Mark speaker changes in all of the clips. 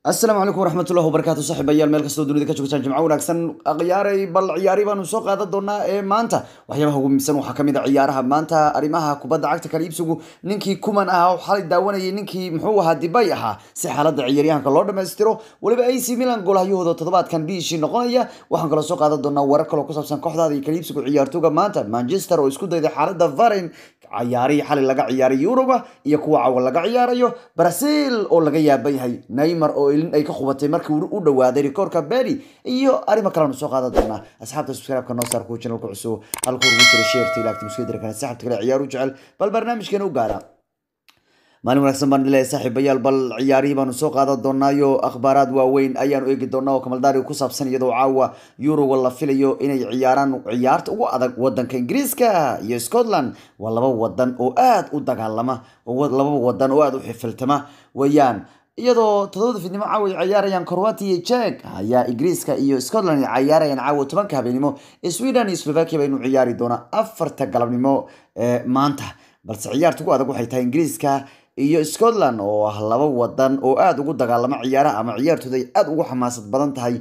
Speaker 1: asalaamu calaykum waraxmatullahi wabarakaatu saaxiibayaal meel kastoo dunida ka joogtaan jimco wanaagsan ciyaaray bal ciyaari baanu soo qaadan doonaa ee maanta waxyaabaha ugu muhiimsan waxaa kamid a ciyaaraha maanta arrimaha kubadda cagta kala iibsigu ninkii kuman ahaa oo xalay daawanayay ninkii muxuu ahaa dibay ahaa si xaaladda ciyaaryahanka loo dhammaystiro weliba ac milan goolhahyahooda toddobaadkan biishii noqonaya waxaan kaloo soo qaadan doonaa warar kaloo ku saabsan kooxdaada iyo kala iibsigu ciyaartooga maanta manchester oo isku dayday xaaladda varin ciyaarihii xalay laga ciyaaray yuruba iyo kuwa cawa laga ciyaarayo brazil oo laga yaaban yahay neymar oo ilin ay ka qubatay markii u dhawaaday rikoorka beri iyo arrimo kaleanu soo qaadan doonaa asxaabta subscribe-ka noo saar kuwa channelka cusub halka ugu jira sheerta ilaagta muskadira kale saxabta kale ciyaar u jecel bal barnaamijkeena u gaara maalin wanaagsan baan leeyahay saaxiibayaal bal ciyaarihii baanu soo qaadan doonaayo akhbaaraad waaweyn ayaanu eegi doonaa oo kamaldaari ku saabsan iyadoo caawa yuroga la filayo inay ciyaaraan ciyaarta ugu adag wadanka ingiriiska iyo scotland waa laba wadan oo aada u dagaalama laba wadan oo aada u xifiltama weeyaan iyadoo todobada fiidnimo caawa ay ciyaarayaan croatia iyo jek ayaa ingiriiska iyo scotland ay ciyaarayaan caawa tobanka habeenimo sweden iyo slovakia baynu ciyaari doonaa afarta galabnimo maanta balse ciyaarta ugu adag waxay tahay ingiriiska iyo scotland oo ah laba wadan oo aada ugu dagaalama ciyaaraha ama ciyaartooda ay aada ugu xamaasad badan tahay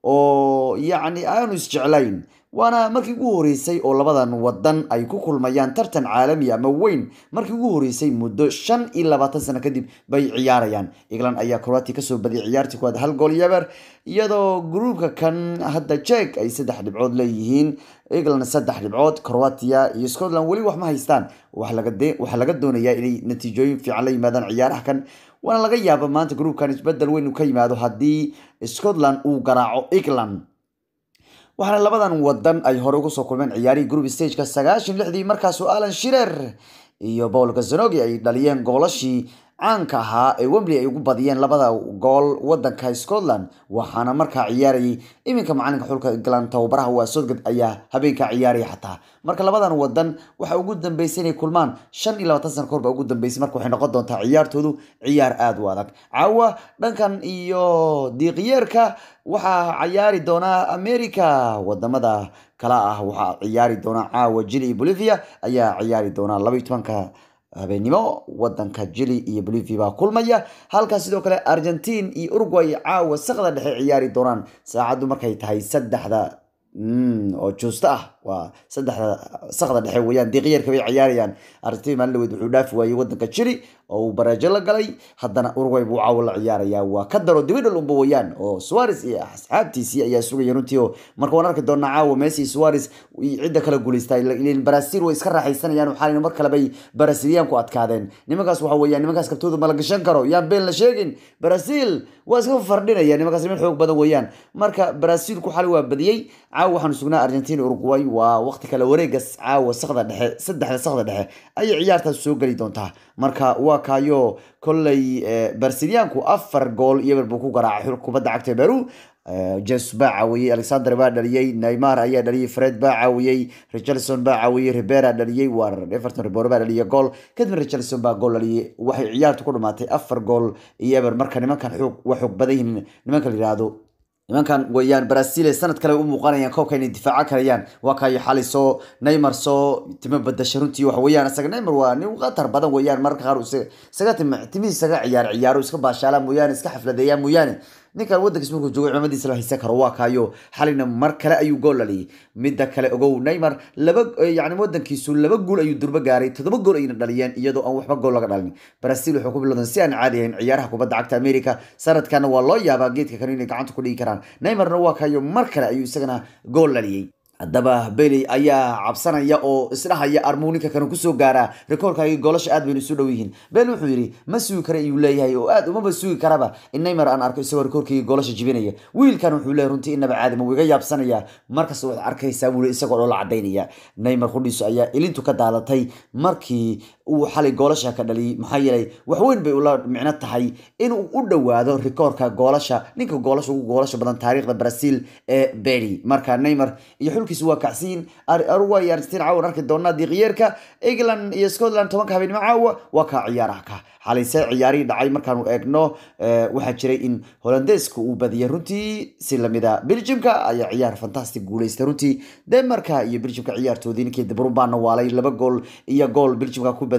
Speaker 1: oo yacni aanu isjeclayn waana markii ugu horeysay oo labadan wadan ay ku kulmayaan tartan caalami ama weyn markii ugu horeysay muddo shan iyo labaatan sano kadib bay ciyaarayaan england ayaa croatia kasoo badiyay ciyaartii kuwaad hal gool yaber iyadoo gruubka kan hadda jek ay saddex dhibcood leeyihiin england saddex dhibcood croatia iyo scotland weli wax ma haystaan waxaa laga doonayaa inay natiijooyin fiican la yimaadaan ciyaaraha kan waana laga yaaba maanta gruubkan isbedel weyn uu ka yimaado haddii scotland uu garaaco england waxaana labadan wadan ay hore uga soo kulmeen ciyaarihii group stageka sagaashan lixdii markaasoo alan shirer iyo paul gazanogi ay dhaliyeen goolashii caanka ahaa ee wembley ay ugu badiyeen labada gool wadanka scotland waxaana markaa ciyaarayay iminka macalinka xulka england tababaraha waa sodgad ayaa habeenkaa ciyaaraya xataa marka labadan wadan waxa ugu dambeysay inay kulmaan shan iyo labaatan sana kahor baa ugu dambeysay marka waxay noqon doontaa ciyaartoodu ciyaar aada u adag caawa dhankan iyo diiqyeerka waxaa ciyaari doonaa america wadamada kala ah waxaa ciyaari doonaa caawa jili iyo bolivia ayaa ciyaari doonaa laba iyo tobanka habeenimo wadanka jili iyo bolivia baa kulmaya halkaas sidoo kale argentine iyo uruguay caawa sakda dhexe ciyaari doonaan saacaddu markay tahay saddexda oo juusto ah waa saddexda sakda dhexe weyaan diiqyarka bay ciyaarayaan argentin maalin dhaweyd wuxuu dhaafi waayey wadanka jili oo uu bareejo la galay haddana uruguay buu caawo la ciyaarayaa waa ka daro dibidhal unba weyaan oo suares iyo asxaabtiisii ayaa sugaya runtii oo marka waan arki doonaa caawa messi suares cidda kala guuleystaa brazil way iska raaxaysanayaan waxaa mar kale bay braziliyan ku adkaadeen nimankaas waxa weeyaan nimankaas kabtooda ma la gashan karo yaan been la sheegin brazil waa iska fardhinaya nimankaas niman xoog badan weeyaan marka brazilku xali waa badiyey caawa waxaanu sugnaa argentina uruguay waa waqti kale wareegas caawa sakda dhexe saddexda sakda dhexe ayay ciyaartaas soo geli doontaa marka waa kaayo kolley barsiliyaanku afar gool iyober buu ku garaacay xulka kubadda cagta beru jes baa caawiyey alexander baa dhaliyey neymar ayaa dhaliyey fred baa caawiyey richardson baa caawiyey ribera dhaliyey war everton ribero baa dhaliyey gool kadibna richardson baa gool dhaliyey waxay ciyaartu ku dhamaatay afar gool iyo eber marka nimankan xoog waa xoog badan yihiin nimanka la yihahdo nimankan weyaan brazil sanad kale u muuqanayaan koobka inay difaaco karayaan waa kayo xali soo neymar soo timo badasha runtii waxa weeyaan isaga neymar waa nin khatar badan weeyaan mararka qaar isaga timihiis isaga ciyaar ciyaaro iska baashaala mooyaane iska xafladeeyaa mooyaane ninkan wadankiis markuu joogo cimamadiisa la haysan karo waa kaayo xalina mar kale ayuu gool dhaliyay midda kale ogow neymar laba yani wadankiisu laba guul ayuu durbo gaaray toddoba gool ayna dhaliyeen iyadoo aan waxba gool laga dhalin brazil wuxuu ku bilowdan si aan caadi ahayn ciyaaraha kubadda cagta america sanadkana waa loo yaabaa geedka kale inay gacanta ku dhigi karaan neymarna waa kaayo mar kale ayuu isagana gool dhaliyey haddaba beley ayaa cabsanaya oo isdhahaya armuuninka kanu kusoo gaaraa rikoorkaagi goolasha aad baynu isu dhow yihiin bel wuxuu yidhi ma sugi kara ayuu leeyahay oo aad umaba sugi karaba in neymar aan arko isagoo rikoorkaygi goolasha jibinaya wiilkan wuxuu leeyahy runtii inaba caadima wuu iga yaabsanaya markasta waxaad arkaysaa wuli isagoo dhoola cadaynaya neymar qudhiisu ayaa ilintu ka daadatay markii uu xalay goolasha ka dhaliyay maxaa yeelay waxweyn bay ula micno tahay inuu u dhowaado rikoorka goolasha ninka goolasha ugu goolasha badan taariikhda brazil ee beri marka neymar iyo xulkiisu waa kacsiin uruguay iyo argentina caawan arki doonaa diiqyeerka england iyo scotland tobanka habeenimo caawa waa kaa ciyaaraha ka xalayse ciyaarihii dhacay markaanu eegno waxaa jiray in holandeeska uu badiyay runtii si lamida belgiumka ayaa ciyaar fantastic guuleystay runtii denmarka iyo belgiumka ciyaartoodii ninkii dibrubaana waalay laba gool iyo gool belgiumka ku badiyey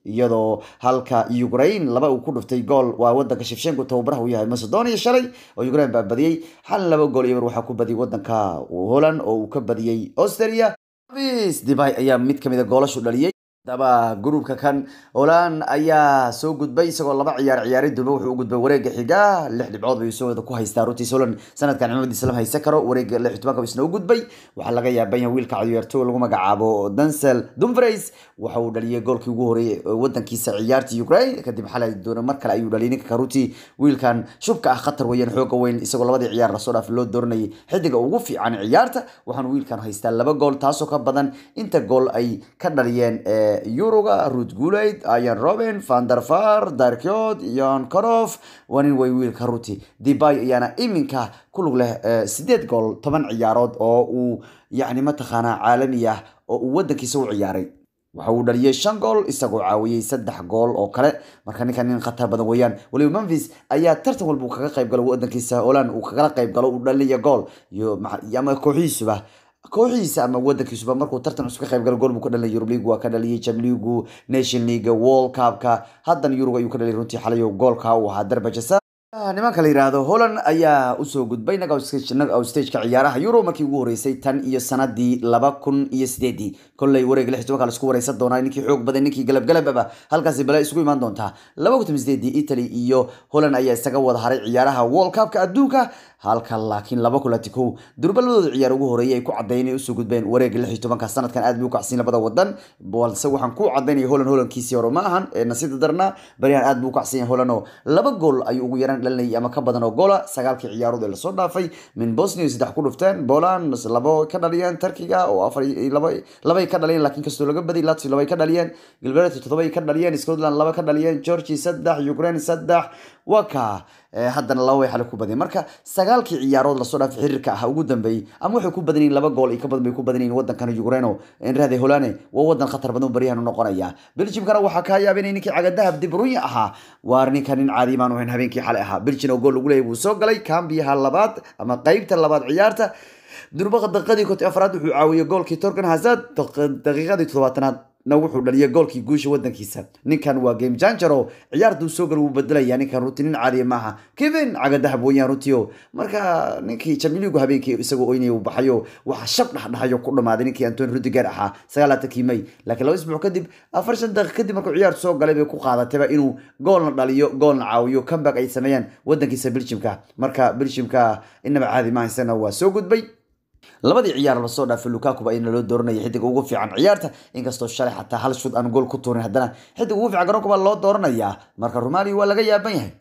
Speaker 1: iyadoo halka ukraine laba uu ku dhuftay gool waa wadanka shifshenko tababaraha uu yahay macedonia shalay oo ukraine baa badiyey xal laba gool iyo bar waxaa ku badiyay wadanka holland oo uu ka badiyey austria vis debay ayaa mid kamid a goolashu dhaliyey daba gruubka kan holand ayaa soo gudbay isagoo laba ciyaar ciyaaray durba wuxuu u gudbay wareega xiga lix dhibcood bay soo wada ku haystaa runtiis holand sanadkan cimaamad islam haysan karo wareega lix tobanka isna u gudbay waxaa laga yaaban yahay wiilka ciyaartooy lagu magacaabo dansel dumfries waxa uu dhaliyay goolkii ugu horeeyay wadankiisa ciyaartii ukraine kadib xalay doona mar kale ayuu dhaliyay ninka karuti wiilkan shubka ah khatar weeyaan xooga weyn isagoo labadii ciyaar lasoo dhaaf loo dooranayay xidiga ugu fiican ciyaarta waxaanu wiilkan haystaa laba gool taasoo ka badan inta gool ay ka dhaliyeen yuruga ruud guulayd ayan robin vanderfar darkyod yon korof waa nin way wiilka ruti debay ayaana iminka ku lug leh sideed gool toban ciyaarood oo uu yacni mataqaanaa caalami ah oo uu wadankiisa u ciyaaray waxa uu dhaliyay shan gool isagoo caawiyey saddex gool oo kale marka ninkan nin khatar badan weeyaan waliba memphis ayaa tartan walba uu kaga qayb galo wadankiisa holand uu kagala qayb galo uu dhaliya gool iyo ama kooxihiisuba kooxihiisa ama wadankiisuba markuu tartan cusub ka qayb galo gool buu ka dhaliyay Europe League waa ka dhaliyay Champions League Nation League World Cup-ka haddana Euro ayuu ka dhaliyay runtii xalay goolka uu ahaa darbajasa nimanka la yiraahdo Holland ayaa usoo gudbay knockout stage-ka ciyaaraha Euro markii ugu horeysay tan iyo sanadii laba kun iyo sideedii kolley wareeg lix tobanka la isku wareysan doonaa ninkii xoog badan ninkii galab galababa halkaasi bala isugu imaan doontaa laba kun sideedii Italy iyo Holland ayaa isaga wada haray ciyaaraha World Cup-ka adduunka halka laakiin laba kulati kow durba labadooda ciyaar ugu horeeyay ay ku caddeeyeen inay usoo gudbeen wareega lix iyo tobanka sanadkan aad bay u kacsiin labada wadan balse waxaan ku caddaynaya Holland Hollandkiisii hore ma ahan ee nasiibta darna baryahan aad buu u kacsan yahay Holland oo laba gool ayuu ugu yaraan dhalinayay ama ka badan oo goola sagaalkii ciyaarood ee lasoo dhaafay min Bosnia saddex ku dhufteen Poland labo ka dhaliyeen Turkiga oo afar laba labay ka dhaliyeen laakiin kastoo laga badiyay Latvia labay ka dhaliyeen Gilbert todobay ka dhaliyeen Scotland laba ka dhaliyeen Georgia saddex Ukraine saddex waka haddana laba way xale ku badiyeen marka sagaalkii ciyaarood lasoo dhaafay xiriirka ah ugu dambeeyey ama waxay ku badan yihiin laba gool iyo ka badan bay ku badan yihiin wadankan Ukraine inraade Holane waa wadan khatar badan baryahan u noqonaya Belgiumkana waxaa ka yaabay in ninkii cagadahab De Bruyne ahaa waa ninkan nin caadi maan ahayn habeenkii xalay ahaa Belgium oo gool lagu leeyahay buu soo galay kambiyaha labaad ama qaybta labaad ciyaarta durbaqa daqiiqadii konton afraad wuxuu caawiyay goolkii Torgan Hazard daqiiqadii toddobaatanaad na wuxuu dhaliyay goolkii guusha wadankiisa ninkan waa game changer oo ciyaartuu soo gal wuu bedelaya ninkan runtii nin caadiya maaha kevin cagadahab weeyaan runtiio marka ninkii champions habeenkii isagoo oynaya uu baxayo waxa shab dhexdhexayo ku dhamaaday ninkii antoni rudiger ahaa sagaalaatankii may laakiin laba isbuuc kadib afar shan daqiiq kadib markuu ciyaartu soo galay bay ku qaadatayba inuu goolna dhaliyo goolna caawiyo comeback ay sameeyaan wadankiisa belgiumka marka belgiumka inaba caadi maaha isagana waa soo gudbay labadii ciyaar lasoo dhaafay lukaku ba ina loo dooranaya xidig ugu fiican ciyaarta inkastoo shalay xataa hal shud aan gool ku tuurin haddana xidig ugu fiican garoonka baa loo dooranayaa marka romali waa laga yaaban yahay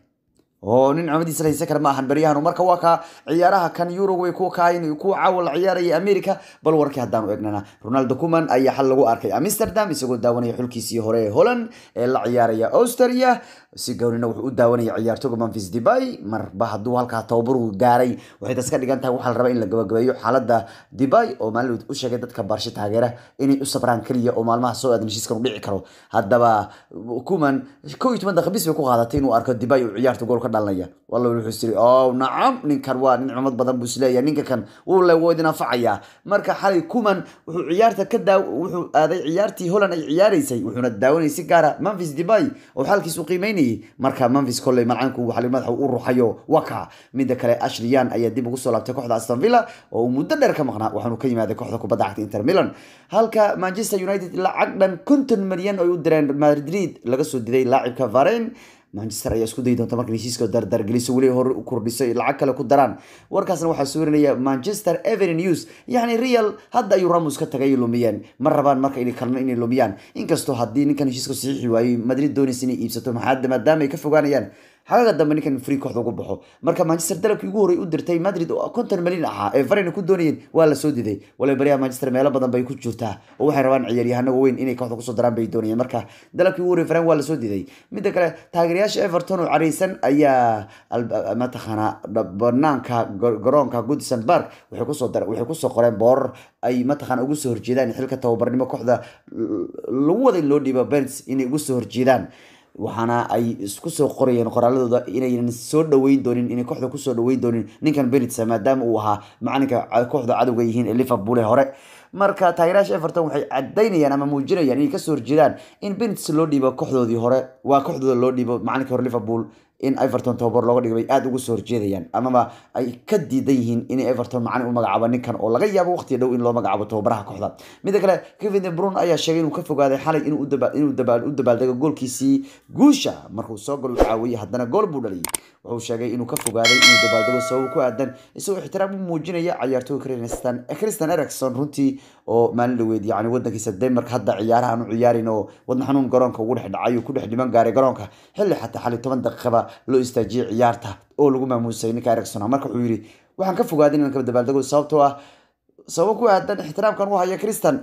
Speaker 1: oo nin cumadiisa haysan kara ma ahan baryahan marka waa ka ciyaaraha kan euro way ku kaayin kuwa caawa la ciyaaraya america bal warkii haddaanu eegnana ronaldo kuman ayaa xal lagu arkay amsterdam isagoo daawanaya xulkiisii hore ee holland ee la ciyaaraya austria si gownina wuxuu u daawanaya ciyaartoga memphis debay marba hadduu halkaa tababaru gaaray waxay taas ka dhigan tahay waxaa la rabaa in la gabagabeeyo xaaladda debay oo maalin u sheegay dadka baarsho taageera inay u sabraan keliya oo maalmaha soo aadan heshiiskan u dhici karo haddaba kuman kow iyo toban daqiiq bis bay ku qaadatay inuu arko debay uu ciyaarta gool ka dhalanaya walla wuxuu isiri oh nacam ninkan waa nin cumad badan buu isleeyahay ninka kan wuu le woo idin anfacayaa marka xalay kuman wuxuu ciyaarta ka daa wuxuu aaday ciyaartii holland ay ciyaaraysay wuxuuna daawanayay si gaara memphis debay oo xaalkiis u qiimeynayay marka memphis kolley malcaanku xali madaxa u ruxayo waka midda kale ashley yan ayaa dib ugu soo laabtay kooxda aston villa oo uu muddo dheer ka maqnaa waxaanu ka yimaaday kooxda kubadda cagta inter milan halka manchester united lacag dhan konton milyan oo ay u direen madrid laga soo diday laacibka varen manchester ayaa isku dayi doonta marka heshiiska dardargeliso weli hore u kordhisay lacag kale ku daraan warkaasna waxaa soo warinaya manchester every news yacni real hadda ayuu ramos ka tagay lumiyeen ma rabaan marka inay kalno inay lumiyaan inkastoo haddii ninkan heshiiska saxiixi waayey madrid doonaysa inay iibsato maxaa maadaama ay ka fogaanayaan xagaga dambe ninkan free kooxda ugu baxo marka manchester dalabkii ugu horey u dirtay madrid oo konton milyan ahaa ee varena ku doonayeen waa la soo diday waliba baryaha manchester meelo badan bay ku jirtaa oo waxay rabaan ciyaaryahano weyn inay kooxda kusoo daraan bay doonayeen marka dalabkii ugu horey varen waa la soo diday midda kale taageerayaasha everton oo careysan ayaa mataqaanaa banaanka garoonka goodison park waxay kusoo dar waxay kusoo qoreen boorar ay mataqaana ugu soo horjeedaan xilka tababarnimo kooxda lagu wada in loo dhiibo bens inay ugu soo horjeedaan waxaana ay isku soo qorayeen qoraaladooda inaynan soo dhaweyn doonin inay kooxda kusoo dhaweyn doonin ninkan benitsa maadaama uu ahaa macalinka kooxda cadowga yihiin ee liverpool ee hore marka taageerayaasha everton waxay cadaynayaan ama muujinayaan inay kasoo horjeedaan in benitz loo dhiibo kooxdoodii hore waa kooxdooda loo dhiibo macalinka hore liverpool in everton tababar looga dhigay bay aada uga soo horjeedayaan amaba ay ka diidan yihiin in everton macalin u magacaabo ninkan oo laga yaabo waqtiga dhow in loo magacaabo tababaraha kooxda mida kale kevin de brun ayaa sheegay inuu ka fogaaday xalay inuu u dabaaldego goolkiisii guusha markuu soo gol u caawiyey haddana gool buu dhaliyay wuxuu sheegay inuu ka fogaaday inuu dabaaldego sabab ku aadan isagoo ixtiraam u muujinaya ciyaartooyga christian ericson runtii oo maalin dhaweyd yani wadankiisa denmark hadda ciyaaraha aanu ciyaarin oo wadna xanuun garoonka ugu dhex dhacay uu ku dhex dhiman gaaray garoonka xilli xataa xali toban daqiiqaba loo istaajiyey ciyaarta oo lagu maamuusay ninka ericson marka wuxuu yidhi waxaan ka fogaaday inaan ka dabaaldego sababtoo ah sababo ku aadan ixtiraamkan u haya christian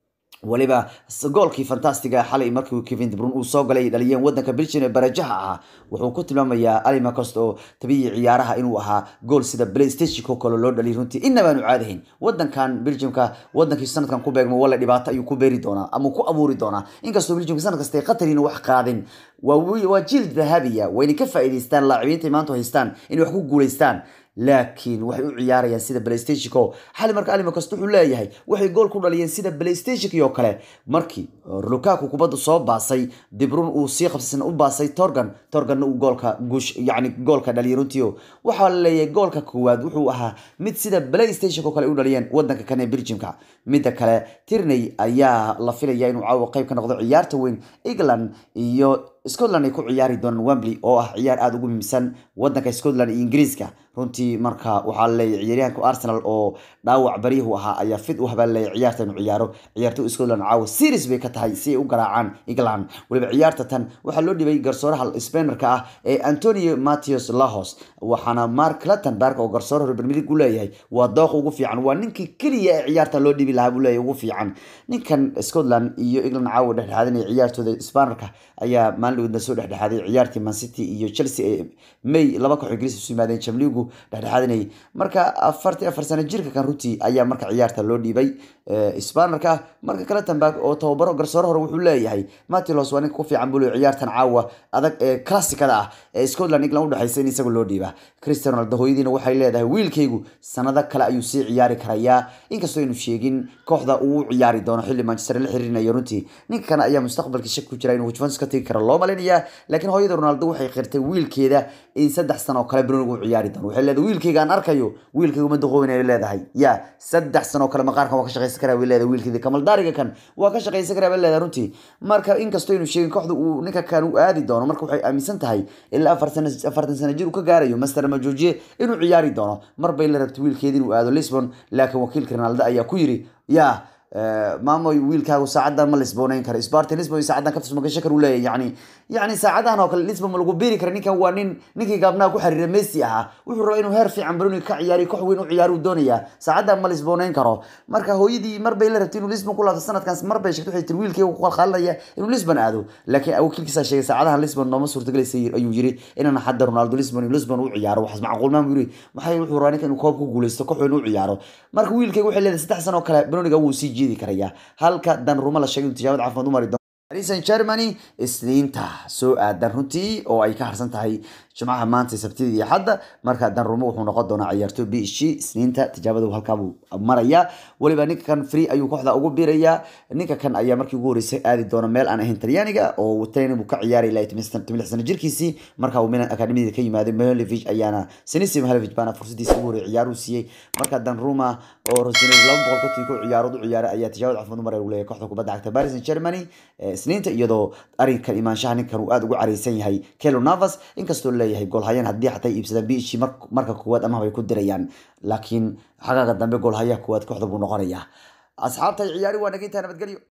Speaker 1: waliba goolkii fantastiga xalay markii kevin de brun uu soo galay dhaliyeen wadanka belgium ee barajaha ahaa wuxuu ku tilmaamayaa alimacost oo tabiyii ciyaaraha inuu ahaa gool sida playstation kale loo dhaliyay runtii inabaanu caadahayn wadankan belgiumka wadankii sanadkan ku beegmo walla dhibaato ayuu ku beeri doonaa ama ku abuuri doonaa inkastoo belgiumka sanad kasta ay qatarina wax qaadin waa jiil dahabiya wayna ka faa'iidaystaan laacibiinta maanta haystaan inay wax ku guulaystaan laakiin waxay u ciyaarayaan sida playstationko xali marka alimacost wuxuu leeyahay waxay gool ku dhaliyeen sida playstationkii oo kale markii lukaku kubadda soo baasay dibrun uu sii qabsasna u baasay torgan torganna uu goolka guush yacni goolka dhaliyay runtiio waxaa la leeyahay goolka koowaad wuxuu ahaa mid sida playstationko kale u dhaliyeen wadanka kan ee belgiumka midda kale tirney ayaa la filaya inuu caawa qayb ka noqdo ciyaarta weyn england iyo scotland ay ku ciyaari doonaan wembley oo ah ciyaar aada ugu muhiimsan wadanka scotland iyo ingiriiska runtii marka waxaa laleeyahy ciyaaryahanka arsenal oo dhaawac baryahu ahaa ayaa fid u habaalleeya ciyaarta inuu ciyaaro ciyaarto scotland caawa series bay ka tahay si ay u garaacaan england weliba ciyaarta tan waxaa loo dhibay garsooraha spainerka ah ee antonio matthews lahos waxaana mark clattenberg oo garsoor hore premier league u leeyahay waa dooq ugu fiican waa ninkii keliya ee ciyaarta loo dhibi lahaa buu leeyahay ugu fiican ninkan scotland iyo england caawa dhexdhexaadinaya ciyaartooda spainerka ayaa maalin dhawedna soo dhexdhexaaday ciyaartii man city iyo chelsea ee may laba koox ingiriis isu yimaadeen jamligu dhexdhexaadinayay marka afartii afar sano jirka kan runtii ayaa marka ciyaarta loo dhiibay sbanerka marka clattenberg oo tababaro garsoore hore wuxuu leeyahay matilos waa ninka ku fiican buu leeyahay ciyaartan caawa adag ee klassikada ah ee scotland england udhexaysa in isaga loo dhiiba christian ronaldo hooyadiina waxay leedahay wiilkaygu sanado kale ayuu sii ciyaari karayaa inkastoo aynu sheegin kooxda uu u ciyaari doono xilli manchester la xiriirinayo runtii ninka kan ayaa mustaqbalkii shak ku jira inuu juventus ka tegi karo loo malaynayaa laakiin hooyada ronaldo waxay qirtay wiilkeeda in saddex sano oo kale brunigu u ciyaari doono waxay leedahay wiilkayga aan arkayo wiilkaygu ma duqoobin ay leedahay ya saddex sano oo kale maqaarkan waa ka shaqaysan karaa bay leedahay wiilkeedii kamaldaariga kan waa ka shaqaysan karaa bay leedahay runtii marka inkastoo aynu sheegin kooxda uu ninka kan u aadi doono marka waxay aaminsan tahay ilaa afar sano afartan sano jir uu ka gaarayo master majoojiye inuu ciyaari doono mar bay la rabtay wiilkeedii inuu aado lisbon laakiin wakiilka ronaldo ayaa ku yiri ya maamoy wiilkaagu saacadan ma lisboonayn karo spartan lisbon saacadan kaftus magasho kar uu leeyahay yani yani saacadahan oo kale lisbon ma lagu biiri kara ninkan waa nin ninkii gaabnaha ku xiriira messi ahaa wuxuu rabaa inuu heer fiican baroni ka ciyaariyo koox weyn u ciyaaro uu doonayaa saacadan ma lisboonayn karo marka hooyadii mar bay la rabtay inuu lisbon ku laabto sanadkan mar bay sheegtay waxay tiri wiilkaygu ku qalqaalinaya inuu lisbon aado laakiin wakiilkiisaa sheegay saacadahan lisbon nooma suurtagalaysa ayuu yiri inaan hadda ronaldo lisbon iyo lisbon u ciyaaro waxaas macquul maan buu yiri maxay wuxuu rabaa ninka inuu koob ku guuleysto koox weyn u ciyaaro marka wiilkaygu waxay leedahay saddex sano oo kale baroniga wuu sii jiidi karaya halka dan ruma la sheegay inuu tijaabad caafimaad u mari doono paris saint germany isniinta soo aadan runtii oo ay ka harsan tahay jimcaha maanta sabtida iyo xadda marka dan rumo wuxuu noqon doonaa ciyaarto b h g isniinta tijaabada halkaabuu maraya weliba ninka kan free ayuu kooxda ugu biirayaa ninka kan ayaa markii ugu horeysay aadi doona meel aan ahayn talyaaniga oo training buu ka ciyaaray ilaa lix sano jirkiisii marka uu milan akademiyada ka yimaaday mihalovic ayaana sinisi mihalovic baana fursadiisa ugu horey ciyaaruu siiyey marka dan ruma oo rosinay laba boqol konton ku ciyaarood u ciyaaray ayaa tijaabada caafimaad u maray uu leeyahay kooxda kubadda cagta paris saint germany isniinta iyadoo arrinkan imaanshaha ninkan uu aada ugu careysan yahay kelo navas inkastoo leeyahay goolhayaan haddii xataa iibsadaan b h marka koowaad amaha bay ku dirayaan laakiin xagaaga dambe goolhayaha koowaad kooxda buu noqonayaa asxaabta ciyaari waa nagintaa nabadgelyo